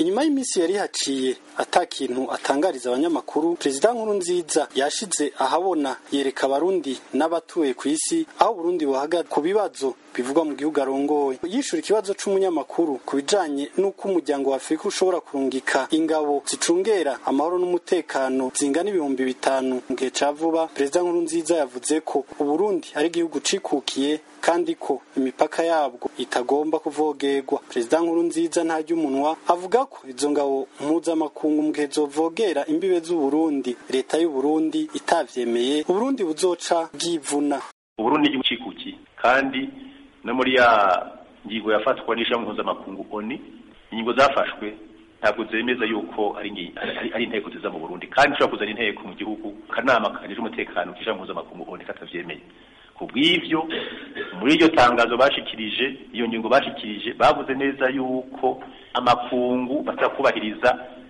inyuma y'iminsi yari haciye ata kintu atangariza abanyamakuru perezida nkurunziza yashize ahabona yereka abarundi n'abatuye ku isi aho burundi buhagaze ku bibazo bivugwa mu gihugu arongoye yishura ikibazo c'umunyamakuru ku bijanye n'uko umuryango wa afurika ushobora kurungika ingabo zicungera amahoro n'umutekano zingana ibihumbi bitanu mu gihe ca vuba perezida nkurunziza yavuze ko uburundi ari igihugu cikukiye kandi ko imipaka yabwo itagomba kuvogerwa perezida nkurunziza ntarya umunwa avuga ko izo ngabo mpuzamakungu mu gihe zovogera imbibe z'uburundi leta y'uburundi itavyemeye uburundi buzoca bwivuna uburundi igihugu cikukiye kandi no muri ya ngingo yafatwa n'ishami mpuzamakungu oni ingingo zafashwe ntabwo zemeza yuko ari ari inteko ziza mu Burundi kandi ushobora kuzana inteko mu gihugu kanama kajeje umutekano kishami mpuzamakungu oni katavyemeye kubw'ivyo muri iryo tangazo bashikirije iyo ngingo bashikirije bavuze neza yuko amakungu batakubahiriza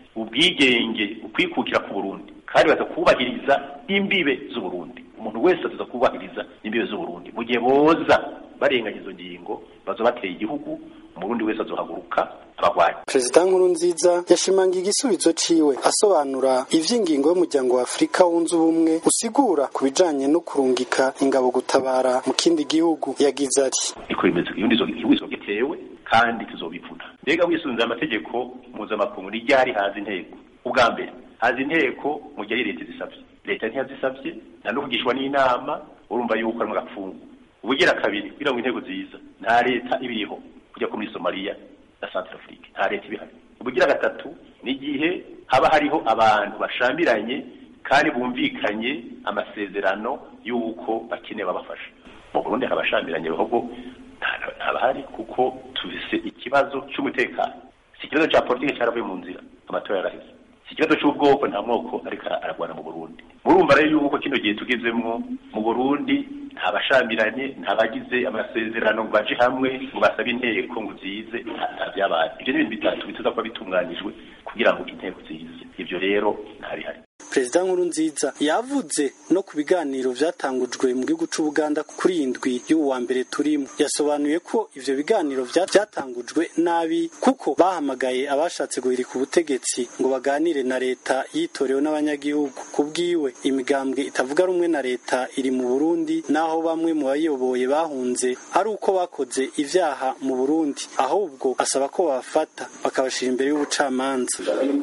ubwigenge ukwikukira ku Burundi kandi batakubahiriza imbibe z'u Burundi umuntu wese aza kubahiriza imbibe z'u Burundi mu gihe boza barenganya izo ngingo bazo bateye igihugu umurundi wese azohaguruka abagwanyi perezida nkurunziza yashimangiye igisubizo ciwe asobanura ivy'ingingo y'umuryango wa afurika wunze ubumwe usigura ku bijanye no kurungika ingabo gutabara mu kindi gihugu yagize ati niko bimeze iyo igihugu gitewe kandi tuzobivuna mbega wisunze amategeko mpuzamakungu ni ryari haza inteko ubwa mbere haza inteko mu gihe leta zisavye leta ntiyazisavye nta no kugishwa n'inama urumva yuko ari mu gapfungu ubugira kabiri kugira ngo intego ziza nta leta ibiriho kujya ko muri Somalia na Centrafrique nta leta ibihari ubugira gatatu ni igihe haba hariho abantu bashambiranye kandi bumvikanye amasezerano y'uko bakeneye babafasha mu Burundi habashambiranye bihogo ntabahari kuko tufise ikibazo c'umutekano si ikibazo ca politike caravuye mu nzira amatora yaraheze si ikibazo c'ubwoko nta mwoko ariko aragwana mu Burundi murumva rero yuko kino gihe tugezemwo mu Burundi nta bashambiranye nta bagize amasezerano ngo baje hamwe ngo basabe inteko ngo zize nta vyabaye ivyo ni ibintu bitatu bituza kuba bitunganijwe kugira ngo inteko zize ivyo rero ntabihari perezida nkurunziza yavuze no ku biganiro vyatangujwe mu gihugu c'ubuganda kuri indwi y'ubu wa mbere turimo yasobanuye ko ivyo biganiro vyatangujwe nabi kuko bahamagaye abashatse guhirika ubutegetsi ngo baganire na leta yitorewe n'abanyagihugu kubwiwe imigambwe itavuga rumwe na leta iri mu burundi naho bamwe mu bayiyoboye bahunze ari uko bakoze ivyaha mu burundi ahubwo asaba ko babafata bakabashira imbere y'ubucamanza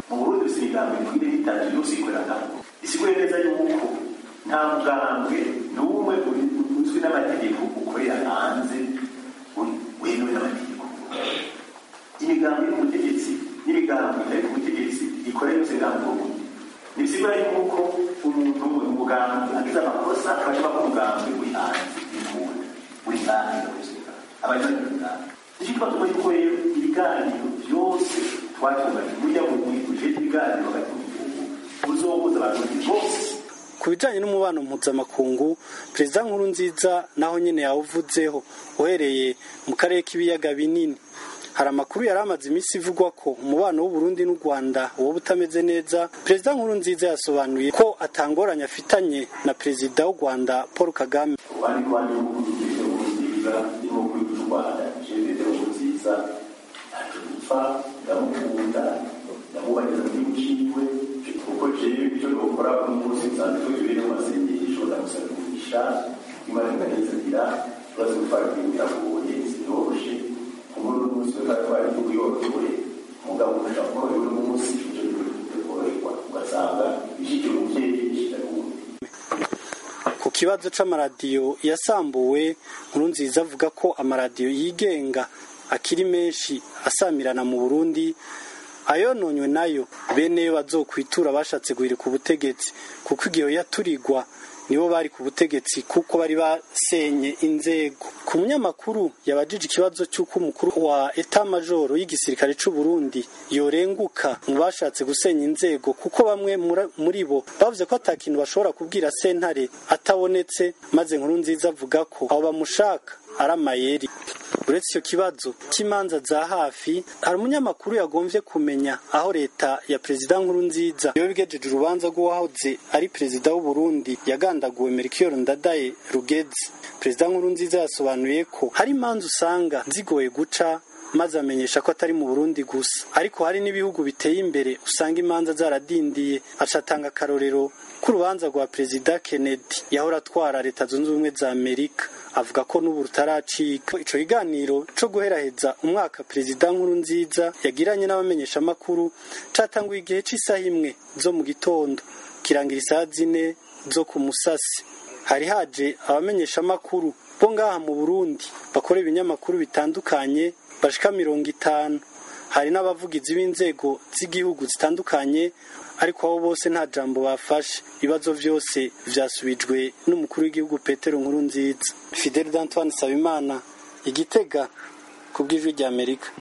isigure neza yuko nta mugambwe n'umwe uzwi n'amategeko ukorera hanze wemewe n'amategeko imigambi iri ku butegetsi n'imigambi itari ku butegetsi ikorera yose birambuye ntibisigura yuko umuntu umugambi agize amakosa bashobora ko umugambi uri hanze w'ikunda uri hanze abanywanyi b'imigambi nicyo tuba tubona yuko rero ibiganiro byose twatunganya burya mu ujete ibiganiro hagati mu gihugu uzohuza abarundi bose ku bijanye n'umubano mpuzamakungu perezida nkurunziza naho nyene yawuvuzeho uhereye mu karere k'ibiyaga binini hari amakuru yari amaze iminsi ivugwa ko umubano w'uburundi n'u rwanda woba utameze neza perezida nkurunziza yasobanuye ko atangoranye afitanye na perezida w'u rwanda paul kagame abandi rwanda nziza irimo kuri u rwanda jenoside nziza ntacyo dupfa ndamukunda ndamubageza mu gihugu ciwe kuko jewe icyo nokora uno munsi nsanzwe tujurire mu masengesho ndamusaba umugisha imana ikanezanira ikibazo gutwara igihugu biragoye sinyoroshe kuko uno munsi twari twari igihugu yorohewe umugabo ukaja korohewe uno munsi ivyo bikoroherwa ugasanga ishikira umuvyeyi ishikira uwundi ku kibazo c'amaradiyo yasambuwe nkurunziza avuga ko amaradiyo yigenga akiri menshi asamirana mu burundi ayononywe nayo bene yo bazokwitura bashatse guhirika ubutegetsi kuko igihe yaturigwa nibo bari ku butegetsi kuko bari basenye inzego ku munyamakuru yabajije ikibazo cy'uko umukuru wa eta majoro y'igisirikare c'u Burundi yorenguka mu bashatse gusenya inzego kuko bamwe muri bo bavuze ko atakintu bashobora kubwira sentare atabonetse maze nkuru nziza avuga ko abo bamushaka ari amayeri uretse icyo kibazo cy'imanza za hafi hari umunyamakuru yagombye kumenya aho leta ya perezida nkuru nziza iyo bigejeje urubanza rw'uwahoze ari perezida w'u Burundi yagandaguwe Melchior Ndadaye Rugezi perezida nkuru nziza yasobanuye ko hari imanza usanga zigoye guca maze amenyesha ko atari mu burundi gusa ariko hari n'ibihugu biteye imbere usanga imanza zaradindiye acatanga akarorero k'urubanza rwa perezida kennedy yahora atwara leta zunze ubumwe za amerika avuga ko n'ubu rutaracika ico kiganiro co guheraheza umwaka perezida nkuru nziza yagiranye n'abamenyeshamakuru catanguye igihe c'isaha imwe zo mu gitondo kirangira isaha zine zo ku musasi hari haje abamenyeshamakuru bo ngaha mu burundi bakora ibinyamakuru bitandukanye bashika mirongo itanu hari n'abavugizi b'inzego z'igihugu zitandukanye ariko abo bose nta jambo bafashe ibibazo vyose vyasubijwe n'umukuru w'igihugu petero nkuru nziza fidel d'antoine sabimana igitega ku bw'ijwi ry'amerika